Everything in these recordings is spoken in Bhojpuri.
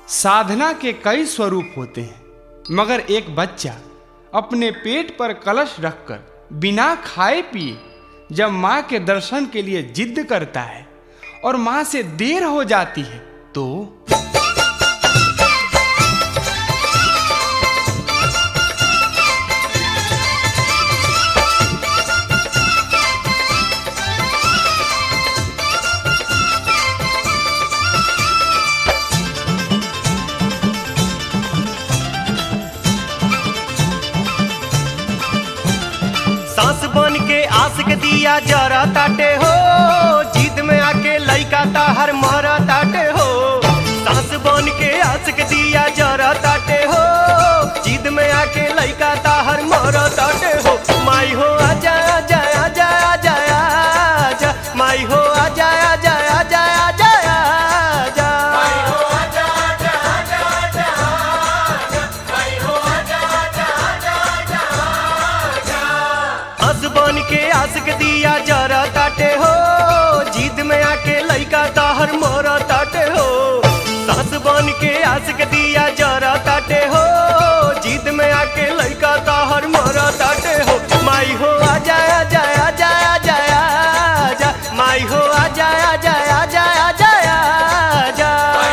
साधना के कई स्वरूप होते हैं मगर एक बच्चा अपने पेट पर कलश रखकर बिना खाए पिए जब माँ के दर्शन के लिए जिद करता है और माँ से देर हो जाती है तो सांस बन के आस के दिया जरा ताटे हो जिद में आके लइका ताहर मर ताटे हो सांस बन के आस के दिया जरा ताटे हो जिद में आके लइका ताहर मर ताटे हो माई हो आजा आजा आजा आजा आजा माई हो आजा आजा आजा आजा आजा हंस बन के आस के दिया जरा ताटे हो जिद में आके लइका ताहर मोर ताटे हो सास बन के आस के दिया जरा ताटे हो जिद में आके लइका ताहर मोर ताटे हो माई हो आजा आजा आजा आजा आजा माई हो आजा आजा आजा आजा आजा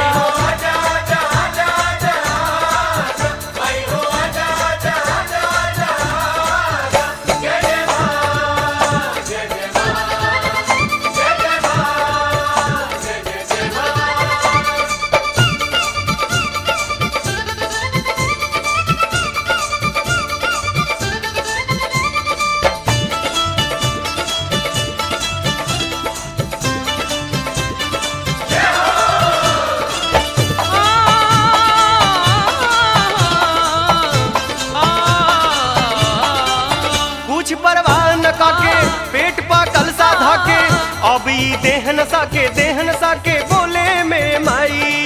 कुछ परवाह न काके पेट पा कलसा धाके अब ई देहन साके देहन साके बोले में माई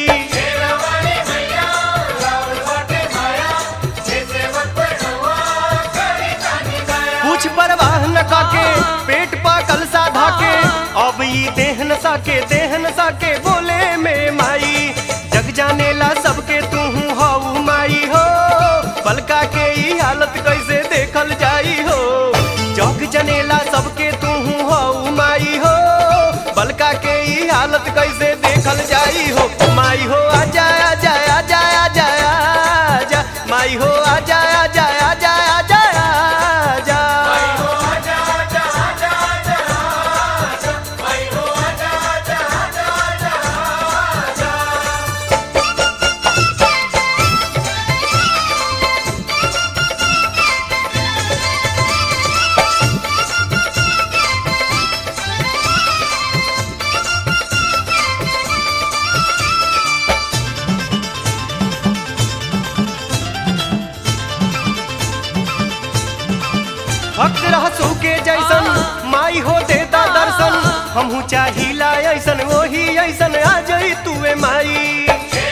कुछ परवाह न काके पेट पा कलसा धाके अब ई देहन साके देहन साके बोले में माई जग जाने ला सबके तू हऊ माई हो बलका के ई हालत कैसे देखल जाई हो जग जनेला सबके तू हऊ माई हो बलका के ई हालत कैसे देखल जाई हो माई हो आजा आजा आजा आजा आजा माई हो आजा आजा आजा आजा आजा भक्त रहसू के जैसन माई हो देता दर्शन हमहू चाहिला ऐसन वही ऐसन आ जाई तुए माई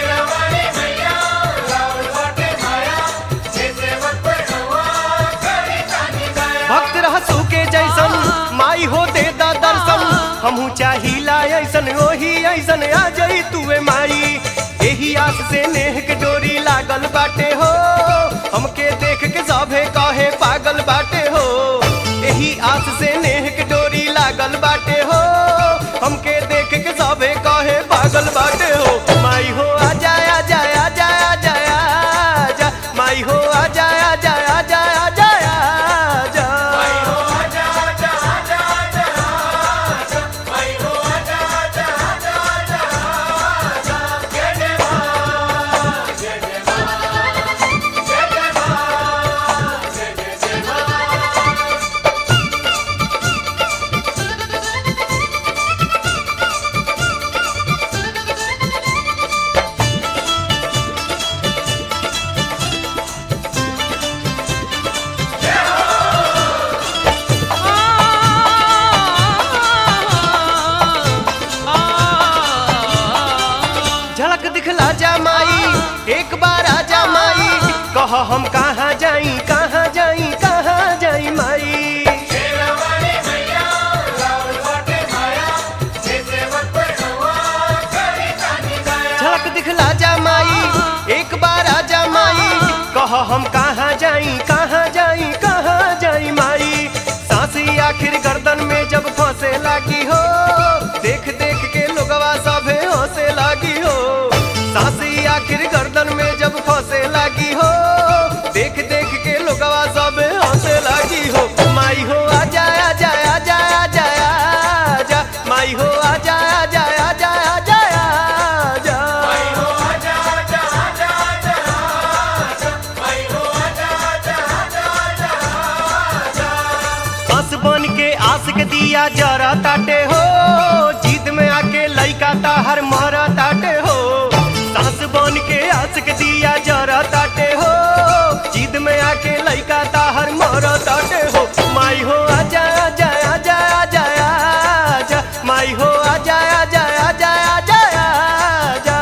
भक्त रहसू के जैसन माई हो देता दर्शन हमहू चाहिला ऐसन वही ऐसन आ जाई तुए माई एही आस से नेह के डोरी लागल बाटे हो हमके देख के सभे कहे पागल बाटे हो एही आस से नेह के डोरी लागल बाटे हो हमके देख के सभे कहे पागल बाटे हो माई हो आजा आजा आजा आजा आजा माई हो आजा आजा आजा आजा आजा झलक दिखला जा माई एक बार आजा माई कह हम कहाँ जाई कहाँ जाई कहाँ जाई माई झलक दिखला जा माई कह हम कहाँ जाई कहाँ जाई कहाँ जाई माई सांसी आखिर गर्दन में जब फंसे लागी हो देख देख के लोगवा सभे हंसे लागी हो सांसी आखिर गर्दन में जब फंसे लागी हो देख देख के लोगवा सभे हंसे लागी हो माई हो आजा आजा आजा आजा आजा माई हो आजा आजा आजा आजा आजा हंस बन के आस के दिया जरा ताटे हो जीत में आके लइका ताहर मरा ताटे हो सांस बन के आस के दिया जरा ताटे हो जीत में आके लइका ताहर मरा ताटे हो माई हो आजा आजा आजा आजा आजा माई हो आजा आजा आजा आजा आजा